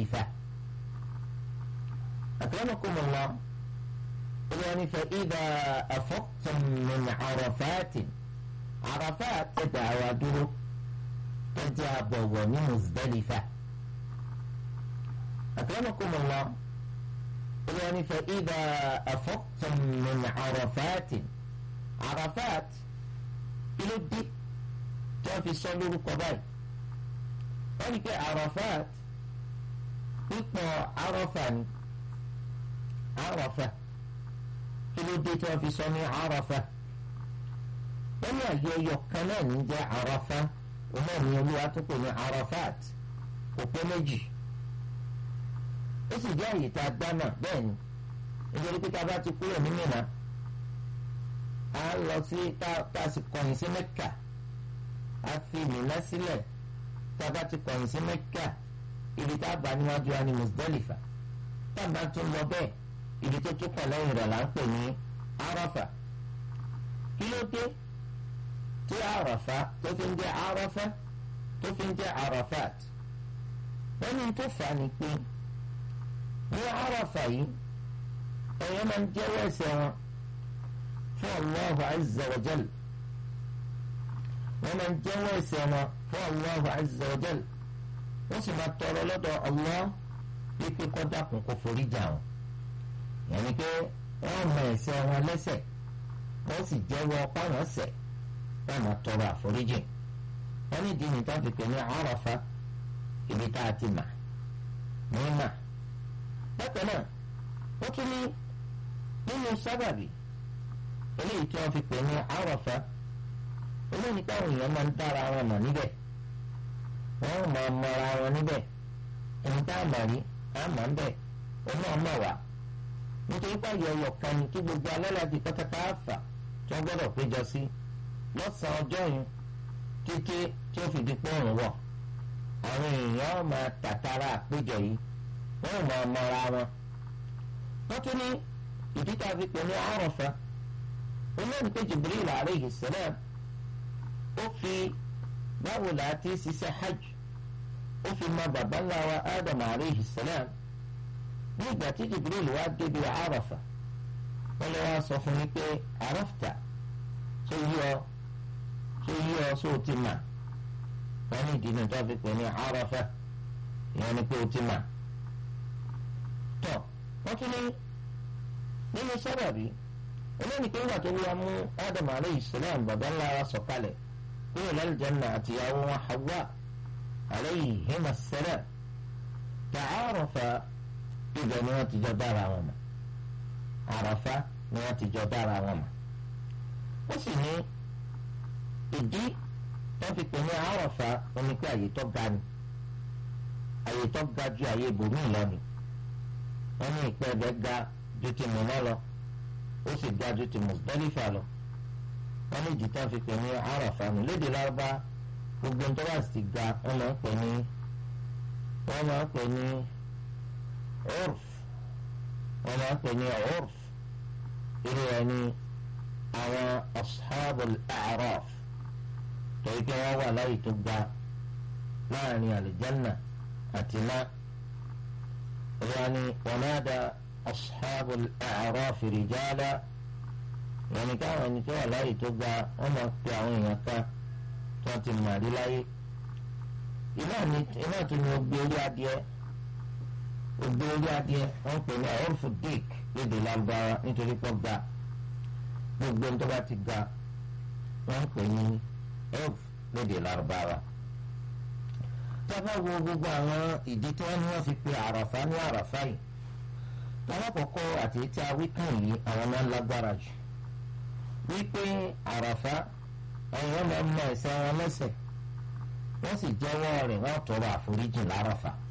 Muzdalifa akramakumullah olùwàní fa idha afaqtum min Arafatin Arafat tẹ̀dá àwa dúró tẹ̀dá àbọ̀wọ̀ ní Muzdalifa akramakumullah olùwàní fa idha afaqtum min Arafatin Arafat kí ló dé tí wọ́n fi sọ lórúkọ báyìí wọ́n ní pé Arafat pípọ̀ Arafa ni Arafa kí ló dé tí wọ́n fi sọ ní Arafa wọ́n ní àyè ọyọ kan náà ní jẹ́ Arafa òun náà ní olúwa tó pè ní Arafat kò pé méjì ó sì jẹ́ àyè tá a gbá náà bẹ́ẹ̀ ni nítorí pé tá a bá ti kúrò ní Mínà a lọ sí tá a sì kọ̀yìn sí Mẹ́kà a fi Mínà sílẹ̀ tá a bá ti kọ̀yìn sí Mẹ́kà ibi tá a bá níwájú wa ní Muzdalifa tá a bá tún lọ bẹ́ẹ̀ ibi tó tún kàn lẹ́yìn rẹ̀ là ń pè ní Arafa kí ló dé tí Arafa tó fi ń jẹ́ Arafa tó fi ń jẹ́ Arafat wọ́n ní tó fà á ni pé ní Arafa yìí ẹ̀yọ́ máa ń jẹ́wọ́ ẹ̀ṣẹ̀ wọn fún Allahu Azza wa Jal wọ́n máa ń jẹ́wọ́ ẹ̀ṣẹ̀ wọn fún Allahu Azza wa Jal wọ́n sì máa tọrọ lọ́dọ̀ Allah wípé kó dákun kó forí jà wọn yẹn ni pé wọ́n mọ ẹ̀ṣẹ̀ wọn lẹ́ṣẹ̀ wọ́n sì jẹ́wọ́ páwọn ṣẹ̀ wọ́n máa tọrọ àforíjì wọ́n ní ìdí nìkan fi pè ní Arafa ibi tá a ti mà ní mà bákan náà wọ́n tún ní nínú sábàbí eléyìí tí wọ́n fi pè ní Arafa olóyìn táwọn èèyàn máa ń dára wọn mọ̀ níbẹ̀ wọ́n máa mọra wọn níbẹ̀ ẹni tá a mọ̀ rí a mọ̀ ń bẹ̀ òun náà mọ̀ wá nítorí pàyẹ ọyọ kan ní kí gbogbo alálàájì pátápátá fà tí wọ́n gbọ́dọ̀ péjọ sí lọ́sàn-án ọjọ́ yìí títí tí ó fi di pọ́ọ̀rùn wọ̀ àwọn èèyàn máa tàtàrà àpéjọ yìí wọ́n máa mọra wọn. wọ́n tún ní ìdí tá a fi pè ní Àrafà olóyìn pé Jibril alayhi salam ó fi báwo là á ti ṣiṣẹ́ hajj ó fi mọ bàbá ńlá wa Adam alayhi salam ní ìgbà tí Jibril wá débi Àrafà wọ́n lè wá sọ fún mi pé àràfta tó yí ọ tó yí ọ sóò ti mà wọ́n ní ìdí ni tó fi pè ní Àrafà ìyẹn ni pé o ti mà tọ́ wọ́n tún ní nínú sábàbí olóyìn pé ìgbà tó wá mú Adam alayhi salam bàbá ńlá wa sọ̀kalẹ̀ kúrò lálùjánnà àtìyàwó wọn Hawa alayhima salam ta'arafa ibẹ̀ ni wọ́n ti jọ dára wọn mọ̀ àràfá ni wọ́n ti jọ dára wọn mọ̀ ó sì ní ìdí wọ́n fi pè ní àràfá oní pé àyè tó ga ni àyè tó ga ju àyè ibòmíì lọ ni wọ́n ní ìpẹ́ ẹ̀bẹ̀ ga ju ti Mínà lọ ó sì ga ju ti Muzdalifa lọ wọ́n ní ìdí tó fi pè ní àràfá ni lédè lárúbá gbogbo ń tó bá sì ga wọ́n máa ń pè ní wọ́n máa ń pè ní urf wọn máa ń pè ní urf irú ẹ ní àwọn ashabul a'raf torí pé wọn wà láyé tó ga láàrin àlìjánà àti iná wọn ni wọn náà da ashabul a'raf rijala wọn ni káwọn ẹni tó wà láyé tó ga wọn máa pe àwọn èèyàn kan tí wọn ti mà rí láyé iná tó ní o gbé orí adìẹ ògbé orí adìẹ wọn pè ní ọrùfù dick lédè lágbára nítorí pọ ga gbogbo ń tó bá ti ga wọn pè ní ọrùf lédè lágbára. tábà wo gbogbo àwọn ìdí tí wọn ní wọn fi pe àràfá ní àràfá yìí alákọ̀ọ́kọ́ àti tí a wí kàn yìí àwọn máa ń lágbára jù wípé àràfá àwọn máa ń mọ ẹ̀ṣẹ̀ wọn lẹ́ṣẹ̀ wọ́n sì jẹ́wọ́ rẹ̀ wọ́n tọrọ àforíjì láràfà.